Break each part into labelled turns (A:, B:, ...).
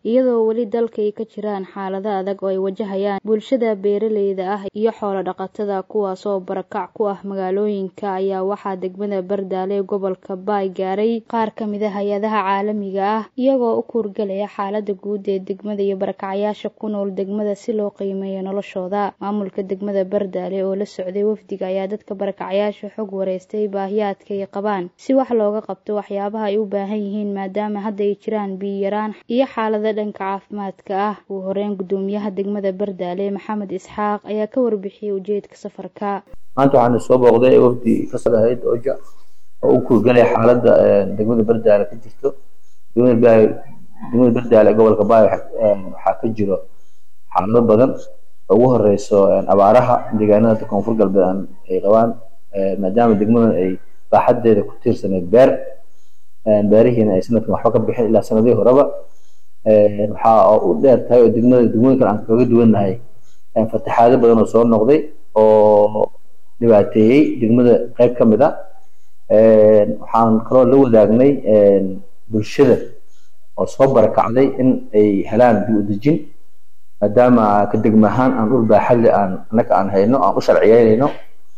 A: iyadoo weli dalka ay ka jiraan xaalado adag oo ay wajahayaan bulshada beeraleyda ah iyo xoolo dhaqatada kuwaasoo barakac ku ah magaalooyinka ayaa waxaa degmada bardaale ee gobolka baay gaaray qaar ka mid a hay-adaha caalamiga ah iyagoo u kuurgalaya xaalada guud ee degmada iyo barakacyaasha ku nool degmada si loo qiimeeyo noloshooda maamulka degmada bardaale oo la socday wafdiga ayaa dadka barakacyaasha xog wareystay baahiyaadka ay qabaan si wax looga qabto waxyaabaha ay u baahan yihiin maadaama hadda ay jiraan biyo yaraan iyo xaalado dhanka caafimaadka ah ugu horeyn gudoomiyaha degmada bardaale maxamed isxaaq ayaa ka warbixiyey ujeedka safarka
B: maanta waxaana soo booqday wafdi ka soo ahayd oja oo u kuurgalaya xaaladda degmada bardaale ka jirto degmada bardaale gobolka baay waxaa ka jiro xaalado badan ugu horeyso abaaraha deegaanada koonfur galbeed ay qabaan maadaama degmadan ay baaxadeeda ku tiirsaneyd beer beerihiina ay sanadkan waxba ka bixin ilaa sanadihii horeba waxaa u dheer tahay oo degmada degmooyin kale aan kaga duwannahay fataxaado badan oo soo noqday oo dhibaateeyey degmada qayb ka mid a waxaan kaloo la wadaagnay bulshada oo soo barakacday in ay helaan dib u dejin maadaama ka degma ahaan aan dhul baaxadle aan annaga aan hayno aan u sharciyeynayno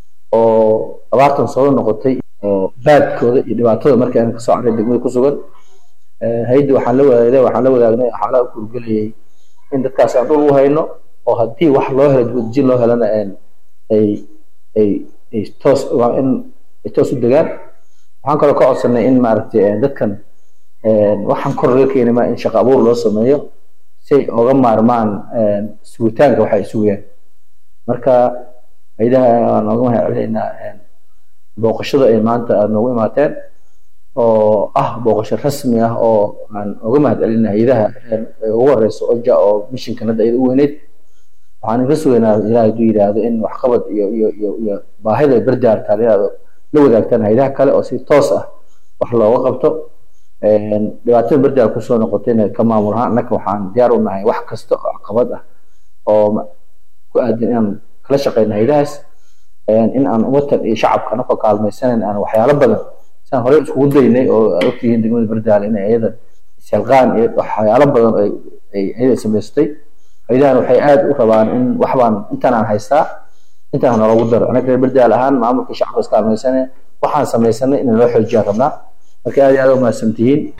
B: oo abaartan soo noqotay oo baadkooda iyo dhibaatada markii aan kasoo carray degmada ku sugan haydi waxaan la wadaagay waxaan la wadaagnay xaalada u kurgelayay in dadkaas aan dhul u hayno oo haddii wax loo helo dibadejin loo helana ay ay ay toos in ay toos u degaan waxaan kaloo ka codsanay in maaragtay dadkan waxaan kor laga keeni maa in shaqo abuur loo sameeyo si ay oga maarmaan sugitaanka waxa ay sugayaan marka haydaha waan nooga mahad celinaynaa booqashada ay maanta aada noogu imaateen oo ah booqasho rasmi ah oo aan uga mahad celinay haydaha ugu horeyso oja oo mishinkan hadda iyada u weyneyd waxaan ka sugaynaa ilaah hadduu yidhaahdo in waxqabad iyo iyo iyo iyo baahida bardaar taal inaad la wadaagtaan haydaha kale oo si toos ah wax looga qabto dhibaatada bardaar kusoo noqotayna ka maamul ahaan annaka waxaan diyaar u nahay wax kasta oo caqabad ah oo ku aadan inaan kala shaqeyno haydahaas in aan umatan iyo shacabka anakoo kaalmaysanayn aan waxyaalo badan siaan horey iskugu daynay oo aad ogtihiin degmada bardaale inay iyada isyalqaan iyo waxyaalo badan ay iyada samaystay haydahan waxay aad u rabaan in waxbaan intaan aan haystaa intaan naloogu daro anaga reer bardaal ahaan maamulka shacabka iskaalmaysanay waxaan samaysanay in loo xoojiyaan rabnaa marka aad iyo aad u mahadsantihiin